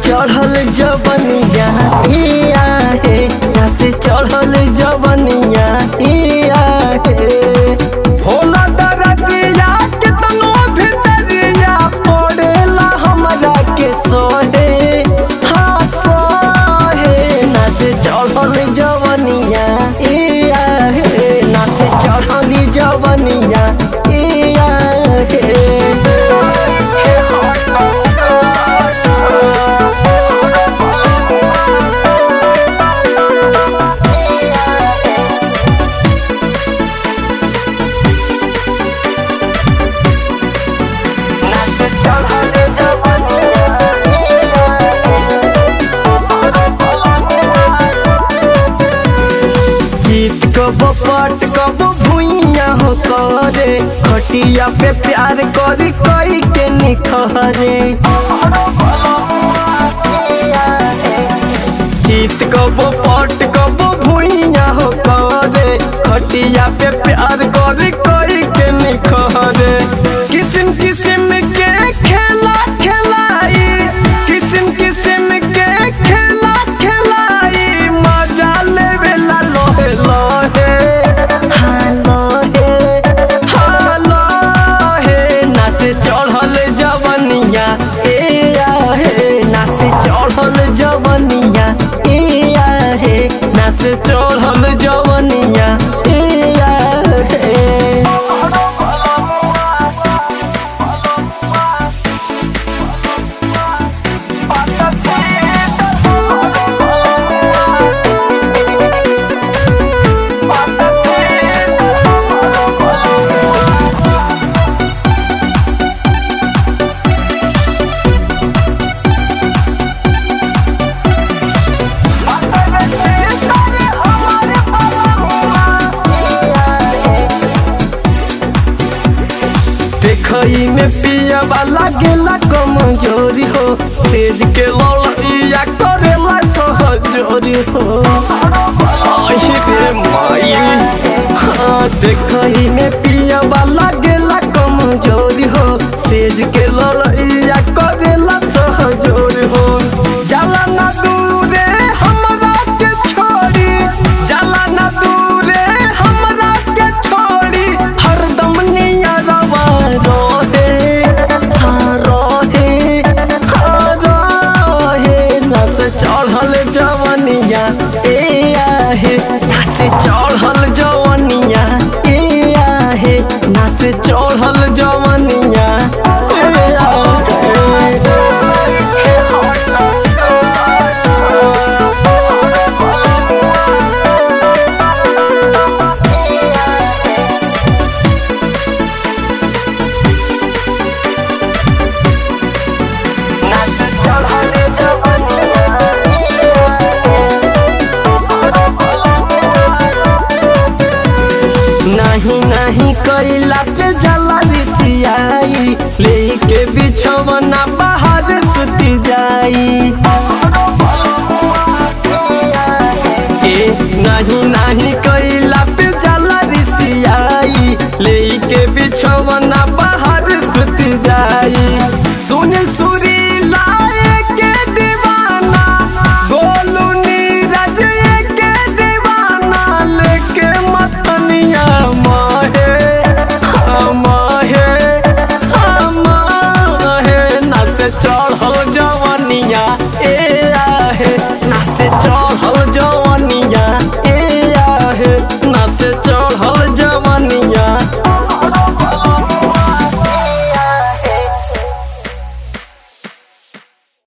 चढ़ल जवनिया इया हे नस चढ़ल जवनिया इया हे होला दरदिया कितनो भितरिया पड़ेला हमरा के सोहे हाँ सोहे नस चढ़ल जवनिया इया हे नस चढ़ल जवनिया इया जीत कब पट कब भुइया हो करे खटिया पे प्यार करी कई के निखरे जीत कब पट कब भुइया हो करे खटिया पे प्यार करी कई के निखरे किस्म किस्म के खेला खेलाई किस्म किस्म के खेला खेलाई मजा लेवेला लोहे लोहे हाँ लोहे हाँ लोहे नाच चढ़ल जवनिया ए आहे नाच चढ़ल जवनिया ए आहे नाच चढ़ल जवनिया ए आहे देखई में पिया वाला गेला कमजोरी हो सेज के लड़ैया करेला सहजोरी हो आई रे माई हाँ देखई में पिया वाला गेला कमजोरी हो सेज के लड़ैया करेला सहजोरी हो जाला ना दूरे हमरा के छोड़ी जाला ना दूरे हमरा के छोड़ी हरदम नियरवा रोहे हाँ रोहे हाँ रोहे नस चढ़ल जवनिया ए आहे नस चढ़ल जवनिया ए आहे नस चढ़ल